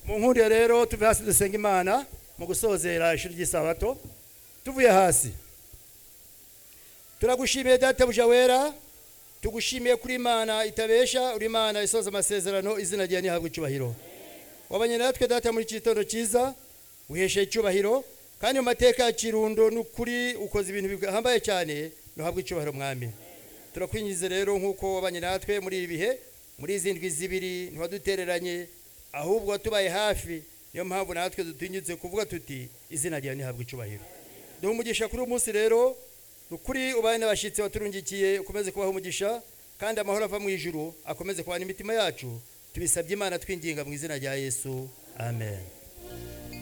ku nkundire rero tuve hasi dusenga imana mu gusozera ishuri ry'isabato tuvuye hasi turagushimiye databuja wera tugushimiye kuri imana itabesha uri imana isoza amasezerano izina ryawe ntihabwe icyubahiro wabanye natwe data muri iki gitondo cyiza wiheshe icyubahiro kandi mu mateka ya kirundo n'ukuri ukoze ibintu bihambaye cyane ntuhabwe icyubahiro mwami turakwinjiza rero nk'uko wabanye natwe muri ibi bihe muri izi ndwi zibiri ntiwadutereranye ahubwo watubaye hafi niyo mpamvu natwe dutinyutse kuvuga tuti izina ryawe ntihabwe icyubahiro duha umugisha kuri uyu munsi rero ukuri ubaye n'abashyitsi baturungikiye ukomeze kubaha umugisha kandi amahoro ava mu ijuru akomeze kubana imitima yacu tubisabye imana twinginga mu izina rya yesu amen